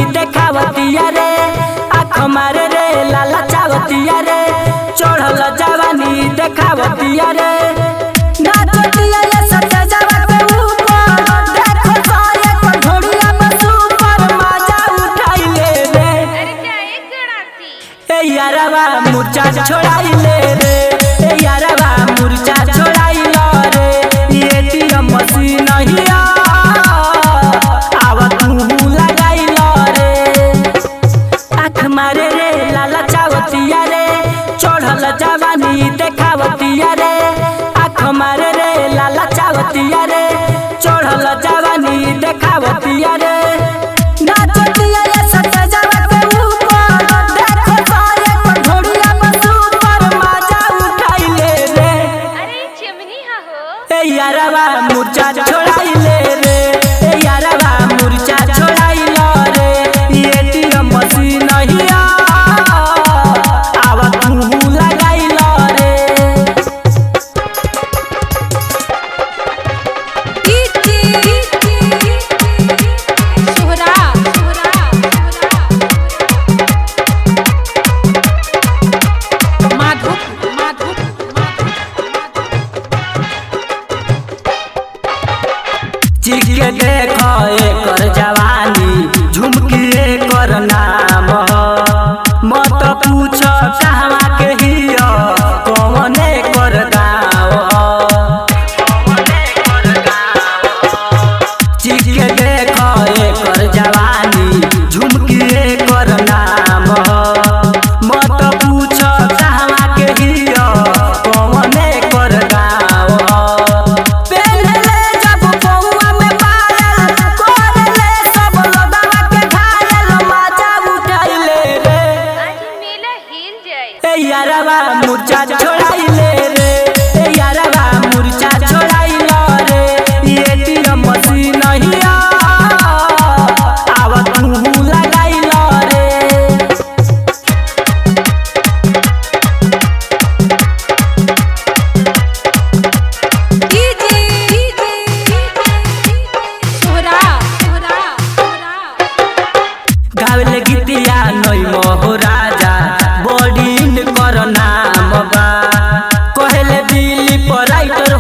देखावतिया रे आँख मारे रे लाला चावतिया रे चढ़ल जवानी देखावतिया रे नाचतिया ये सच्चा जवा के ऊपर देखो सारे को ढोड़िया में सुपर मजा उठाइले रे अरे क्या एक गणाती ए यारवा मुर्चा छोड़ाइले रे ए यारवा मुर्चा छोड़ाइलो रे एटीएम मशीन हिया आवा तू लगाइलो रे आँख मारे रे लाला चावतिया रे चढ़ल जवानी देखावतिया रे आँख मारे रे लाला चावतिया रे चढ़ल जवानी देखावतिया रे नाचतिया ये सच्चा जवा के ऊपर देखो सारे को ढोड़िया में सुपर मजा उठाइले रे अरे चिमनी हा हो ए यारवा मुर्चा छोड़ाइले रे ए यारवा मुर्चा छोड़ाइलो रे एटीएम मशीन हिया आवा तू लगाइलो रे सोहरा माधव माधव चिक के देखो एकर जवानी झुमकी एकर नाम ह मत पूछ कहवा के हिया कौन एकर गाँव चिक के देखो एकर जवानी झुमकी एकर नाम ह मत पूछ कहवा के हिया कौन एकर गाँव पेन्हले जब पौआ में पायल कोरले सब लोगवा के घायल मजा उठाइले रे आज मेला हिल जाए ए यारवा मुर्चा छोड़ाइले रे ए यारवा मुर्चा छोड़ाइलो रे एटीएम मशीन हिया आवा तू लगाइलो रे सोहरा सोहरा गावले गीतिया नई मोह राजा बॉडी कर नाम बा कहले दिल्ली पर राइटर